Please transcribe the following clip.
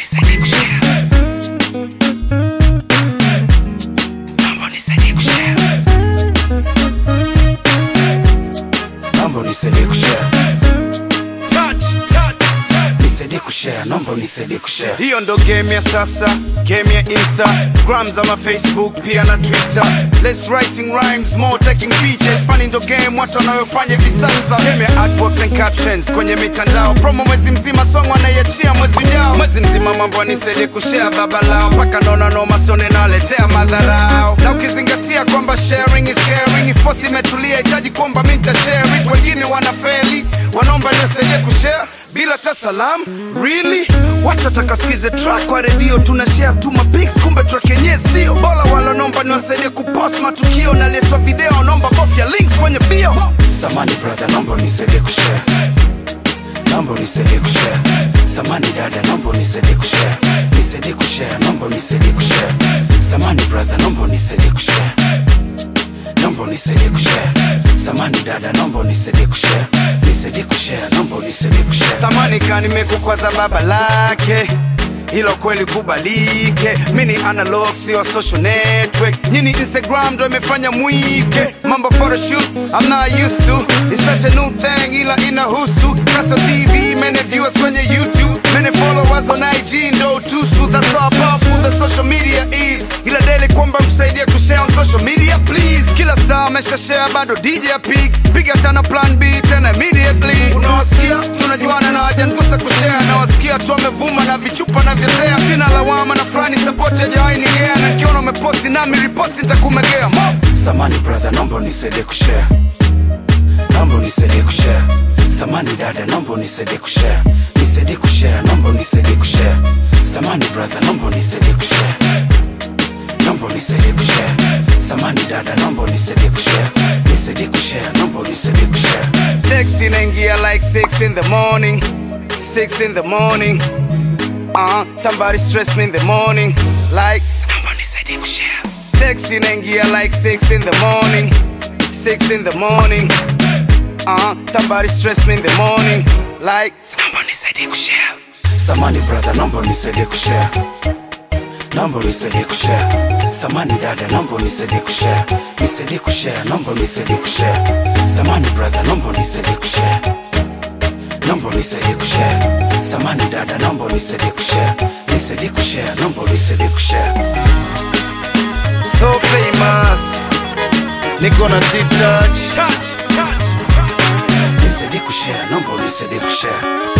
unisaidie kushare. Naomba unisaidie kushare. Naomba unisaidie kushare. Touch, touch, touch. Nisaidie kushare, naomba unisaidie kushare. hiyo ndo game ya sasa game ya instagram ama facebook pia na twitter less writing rhymes more taking pictures funny ndo game watu wanayofanya hivi sasa game ya artworks and captions kwenye mitandao promo mwezi mzima song wanaiachia mwezi ujao mwezi mzima mambo nisaidie kushare baba lao mpaka naona noma sone naletea madharao na ukizingatia kwamba sharing is caring if posi imetulia hitaji kwamba mi nitashare it wengine wanafeli wanaomba nisaidie kushare bila hata salam really watu watakasikize track kwa redio tuna share tu mapics kumbe track yenyewe sio bora wala nomba niwasaidie kupost matukio naletwa video nomba bofya links kwenye bio Samani brother, naomba unisaidie kushare. Naomba unisaidie kushare. Samani dada, naomba unisaidie kushare. Nisaidie kushare, naomba unisaidie kushare. Samani brother, naomba unisaidie kushare. Naomba unisaidie kushare. Samani dada, naomba unisaidie kushare. Nisaidie kushare, naomba unisaidie kushare. samani ka nimekukwaza baba lake hilo kweli kubalike mi ni analog sio social network nyini instagram ndo imefanya mwike mambo photoshoot I'm not used to It's such a new thing ila inahusu kaso tv many viewers kwenye youtube many followers on ig ndo tusu that's how powerful the social media is ila daily kwamba msaidie kushare on social media please kila star amesha share bado dj pig piga tena plan b tena immediately unawasikia tunajuana na wajangusa kushare nawasikia tu wamevuma na vichupa na vyotea sina lawama na fulani support yajawahi nigea na kiona umeposti nami riposti nitakumegea Mo! Samani brother, naomba unisaidie kushare. Naomba unisaidie kushare. Samani dada, naomba unisaidie kushare. Nisaidie kushare, naomba unisaidie kushare. Samani brother, naomba unisaidie kushare. Naomba unisaidie kushare. Samani dada, naomba unisaidie kushare. Nisaidie kushare, naomba unisaidie kushare. text inaingia like 6 in the morning 6 in the morning uh, somebody stress me in the morning like Naomba unisaidie kushare. text inaingia like 6 in the morning 6 in the morning uh, somebody stress me in the morning like Naomba unisaidie kushare. Samani brother, naomba unisaidie kushare. Naomba unisaidie kushare. Samani dada, naomba unisaidie kushare. Nisaidie kushare, naomba unisaidie kushare. Samani brother, naomba unisaidie kushare. Naomba unisaidie kushare. Samani dada, naomba unisaidie kushare. Nisaidie kushare, naomba unisaidie kushare. so famous niko na t-touch Touch, touch, touch. Nisaidie kushare, naomba unisaidie kushare.